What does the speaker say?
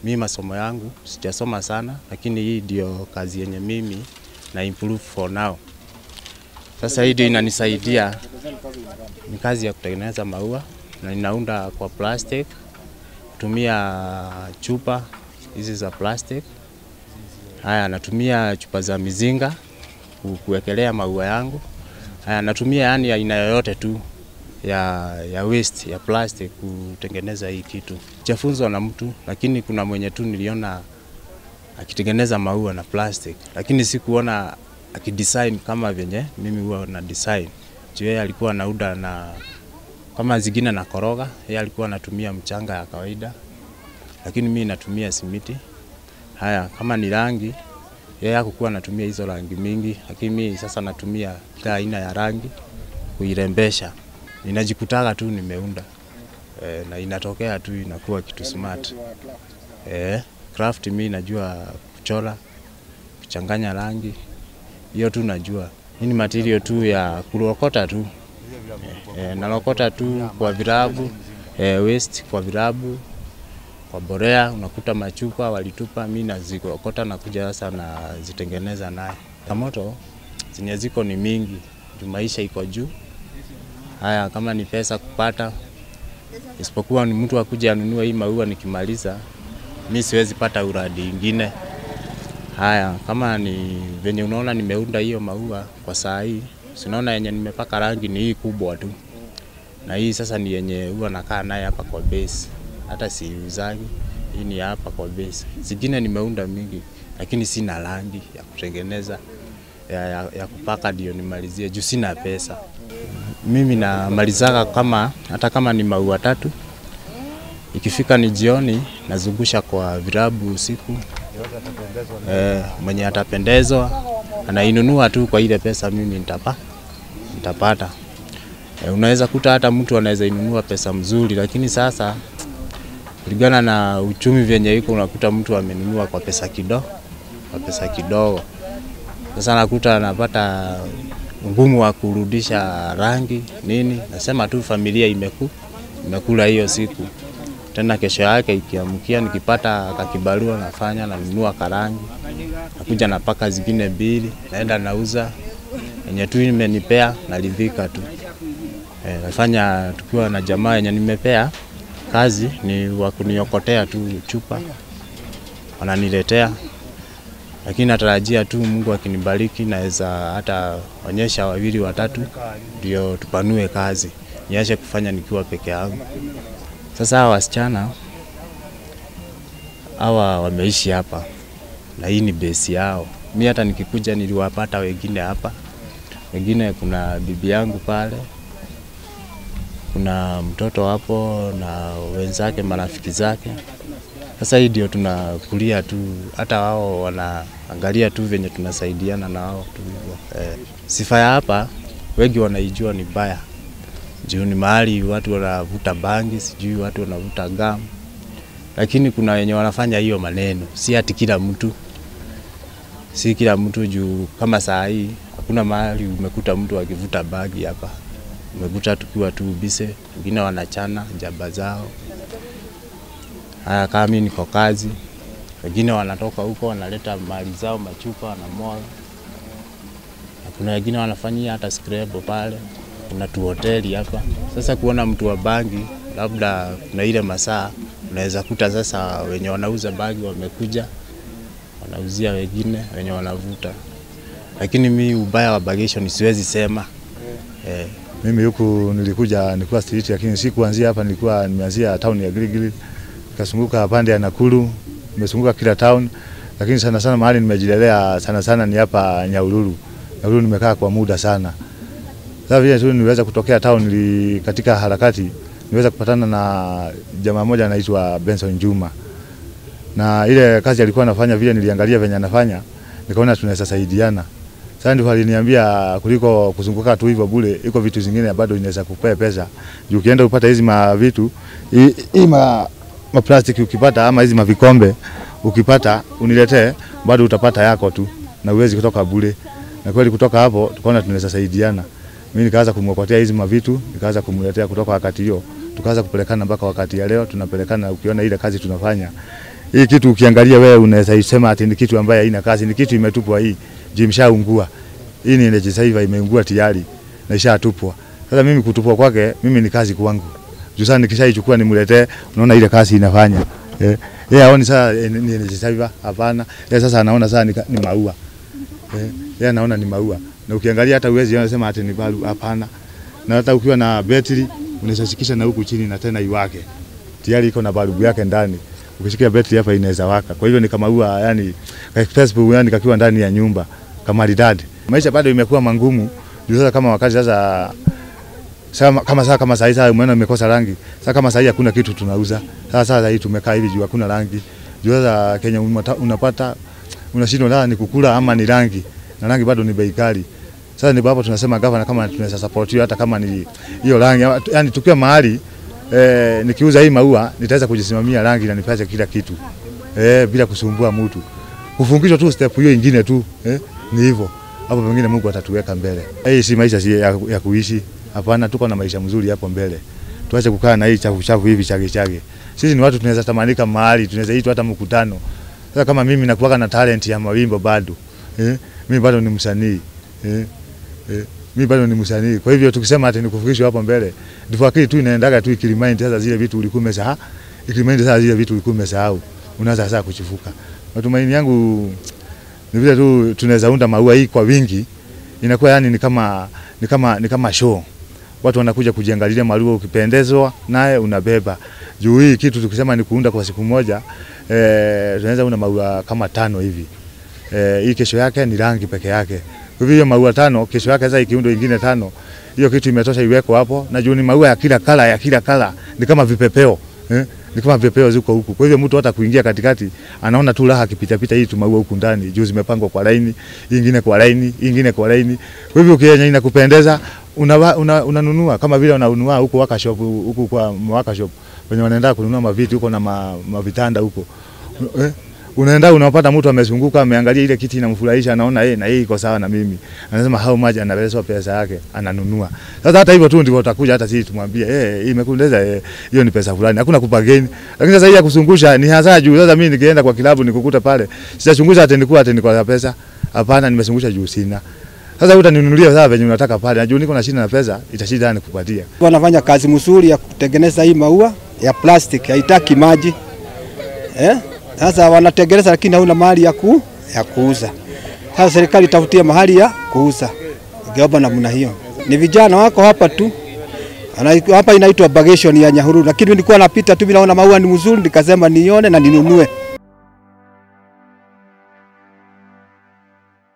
mi masomo yangu sijasoma sana, lakini hii ndio kazi yenye mimi na improve for now. Sasa hii ndio inanisaidia, ni kazi ya kutengeneza maua na ninaunda kwa plastic, kutumia chupa hizi za plastic. Haya, natumia chupa za mizinga ku- kuwekelea maua yangu. Haya, natumia yani aina yoyote tu ya, ya waste ya plastic kutengeneza hii kitu. Sijafunzwa na mtu, lakini kuna mwenye tu niliona akitengeneza maua na plastic, lakini sikuona akidesign kama venye mimi huwa na design. Juu yeye alikuwa anauda na kama zingine na koroga, yeye alikuwa anatumia mchanga ya kawaida, lakini mimi natumia simiti. Haya, kama ni rangi, yeye hakukuwa anatumia hizo rangi mingi, lakini mimi sasa natumia kila aina ya rangi kuirembesha. Ninajikutaga tu nimeunda e, na inatokea tu inakuwa kitu smart. E, craft mi najua kuchora, kuchanganya rangi, hiyo tu najua. Hii ni material tu ya kurokota tu e, nalokota tu kwa virabu e, waste kwa virabu kwa borea, unakuta machupa walitupa, mi nazikokota na kuja sasa nazitengeneza naye. Kamoto zenye ziko ni mingi, juu maisha iko juu. Haya, kama ni pesa kupata, isipokuwa ni mtu akuja anunue hii maua nikimaliza, mi siwezi pata uradi ingine. Haya, kama ni venye unaona nimeunda hiyo maua kwa saa hii, sinaona yenye nimepaka rangi ni hii kubwa tu, na hii sasa ni yenye huwa nakaa naye hapa kwa base, hata siuzagi. Hii ni ya hapa kwa base. Zingine nimeunda mingi, lakini sina rangi ya kutengeneza ya, ya, ya kupaka ndio nimalizie juu sina pesa. Mimi namalizaga kama hata kama ni maua tatu, ikifika ni jioni nazungusha kwa virabu usiku. E, mwenye atapendezwa anainunua tu kwa ile pesa mimi nitapa, nitapata. E, unaweza kuta hata mtu anaweza inunua pesa mzuri, lakini sasa kulingana na uchumi vyenye iko, unakuta mtu amenunua kwa pesa kidogo, kwa pesa kidogo. Sasa nakuta anapata ngumu wa kurudisha rangi nini. Nasema tu familia imeku imekula hiyo siku. Tena kesho yake ikiamkia, nikipata kakibarua nafanya nanunua karangi, nakuja napaka zingine mbili, naenda nauza yenye tu imenipea, naridhika tu. E, nafanya tukiwa na jamaa yenye nimepea kazi ni wa kuniokotea tu chupa, wananiletea lakini natarajia tu Mungu akinibariki naweza hata onyesha wawili watatu, ndio tupanue kazi, niache kufanya nikiwa peke yangu. Sasa hawa wasichana hawa wameishi hapa na hii ni besi yao. Mi hata nikikuja niliwapata wengine hapa, wengine kuna bibi yangu pale, kuna mtoto hapo na wenzake, marafiki zake. Sasa hii ndio tunakulia tu, hata wao wanaangalia tu venye tunasaidiana na wao tu hivyo. Eh, sifa ya hapa wengi wanaijua ni baya, juu ni mahali watu wanavuta bangi, sijui watu wanavuta gamu, lakini kuna wenye wanafanya hiyo maneno, si ati kila mtu, si kila mtu juu kama saa hii hakuna mahali umekuta mtu akivuta bangi hapa, umekuta tukiwa tu bise, wengine wanachana jaba zao Haya, kama mimi niko kazi, wengine wanatoka huko wanaleta mali zao, machupa wanamwaga, na kuna wengine wanafanyia hata scrap pale. Kuna tu hoteli hapa. Sasa kuona mtu wa bangi, labda kuna ile masaa unaweza kuta sasa wenye wanauza bangi wamekuja wanauzia wengine wenye wanavuta, lakini mi ubaya wa bagation siwezi sema eh. Mimi huku nilikuja nilikuwa street, lakini si kuanzia hapa, nilikuwa nimeanzia town ya Giligili nikazunguka pande ya Nakuru, nimezunguka kila town, lakini sana sana mahali nimejilelea sana sana ni hapa Nyahururu. Nyahururu nimekaa kwa muda sana. Sasa vile tu niliweza kutokea town, nili katika harakati niweza kupatana na jamaa mmoja anaitwa Benson Juma, na ile kazi alikuwa anafanya, vile niliangalia venye anafanya, nikaona tunaweza saidiana. Sasa ndio aliniambia kuliko kuzunguka tu hivyo bure, iko vitu zingine bado inaweza kupea pesa. Juu ukienda upata hizi ma vitu hii ma maplastiki ukipata ama hizi mavikombe ukipata uniletee, bado utapata yako tu na uwezi kutoka bure. Na kweli kutoka hapo tukaona tunaweza saidiana. Mimi nikaanza kumwokotea hizi mavitu, nikaanza kumletea kutoka wakati hiyo, tukaanza kupelekana mpaka wakati ya leo tunapelekana. Ukiona ile kazi tunafanya hii kitu ukiangalia wewe unaweza isema ati ni kitu ambaye haina kazi, ni kitu imetupwa hii. Juu imeshaungua. Hii ni energy saver imeungua tayari na ishatupwa. Sasa mimi kutupwa kwake mimi ni kazi kwangu. Juu sasa nikishaichukua nimletee, unaona ile kazi inafanya. Eh, yeye haoni sasa eh, ni energy saver, hapana. Yeye sasa anaona sasa ni, ka- ni maua. Eh, yeye anaona ni maua. Na ukiangalia hata uwezi unasema ati ni balu, hapana. Na hata ukiwa na betri unaweza shikisha na huku chini na tena iwake. Tayari iko na balbu yake ndani. Ukishikia betri hapa inaweza waka. Kwa hivyo ni kama ua yani ka expressive yani kakiwa ndani ya nyumba kama maridadi. Maisha bado imekuwa mangumu. Juu sasa kama wakati sasa Sama, kama saa kama saa hii sasa umeona imekosa rangi. Sasa kama saa hii hakuna kitu tunauza. Sasa sasa hii tumekaa hivi juu hakuna rangi. Juu sasa Kenya unata- unapata unashindwa la ni kukula ama ni rangi. Na rangi bado ni bei kali. Sasa ndipo hapo tunasema gavana kama tunaweza support hiyo hata kama ni hiyo rangi yani tukiwa mahali eh, nikiuza hii maua nitaweza kujisimamia rangi na nipate kila kitu. Eh, bila kusumbua mtu. Kufungishwa tu step hiyo ingine tu eh, ni hivyo. Hapo pengine Mungu atatuweka mbele. Hii si maisha si ya, ya kuishi. Hapana, tuko na maisha mzuri hapo mbele. Tuache kukaa na hii chafu chafu hivi chage chage. Sisi ni watu tunaweza tamanika mahali, tunaweza itwa hata mkutano. Sasa kama mimi nakuwa na talent ya mawimbo bado. Eh, mimi bado ni msanii. Eh, eh, mimi bado ni msanii. Kwa hivyo tukisema ati nikufikishwe hapo mbele, ndivyo akili tu inaendaga tu ikiremind sasa zile vitu ulikuwa umesahau. Ikiremind sasa zile vitu ulikuwa umesahau. Unaanza sasa kuchifuka. Matumaini yangu ni vile tu tunaweza unda maua hii kwa wingi, inakuwa yani ni kama ni kama ni kama show. Watu wanakuja kujiangalilia maua, ukipendezwa naye unabeba. Juu hii kitu tukisema ni kuunda kwa siku moja, eh, tunaweza unda maua kama tano hivi. Eh, hii kesho yake ni rangi peke yake. Kwa hivyo hiyo maua tano, kesho yake sasa ikiundwa ingine tano, hiyo kitu imetosha iwekwe hapo. Na juu ni maua ya kila kala ya kila kala, ni kama vipepeo eh? Ni kama vipepeo ziko huku. Kwa hivyo mtu hata kuingia katikati anaona tu raha akipita pita hii tu maua huku ndani. Juu zimepangwa kwa laini, hii ingine kwa laini, hii ingine kwa laini. Kwa hivyo ukienya inakupendeza unanunua una, unanunua kama vile unanunua huko waka shop huko kwa waka shop wenye wanaenda kununua maviti huko na ma, mavitanda huko eh? unaenda unapata mtu amezunguka ameangalia ile kiti inamfurahisha, anaona yeye na hii iko sawa na mimi, anasema how much, anaweza pesa yake ananunua. Sasa hata hivyo tu ndivyo utakuja, hata sisi tumwambie eh, hii imekundeza eh, hiyo ni pesa fulani, hakuna kupageni. Lakini sasa hii ya kuzungusha ni hasa juu. Sasa mimi nikienda kwa kilabu nikukuta pale, sitachunguza ati nikuwa ati niko na pesa, hapana, nimezungusha juu sina. Sasa utaninunulia sasa venye unataka pale, najua niko na shida na pesa, itashida nikupatia. Wanafanya kazi mzuri ya kutengeneza hii maua ya plastic, haitaki maji eh? Sasa wanatengeneza lakini hauna mahali ya, ku, ya kuuza. Sasa serikali itafutie mahali ya kuuza, ingeomba namna hiyo. Ni vijana wako hapa tu Ana, hapa inaitwa bagation ya Nyahururu, lakini nilikuwa napita tu bila ona maua ni mzuri, nikasema nione na ninunue.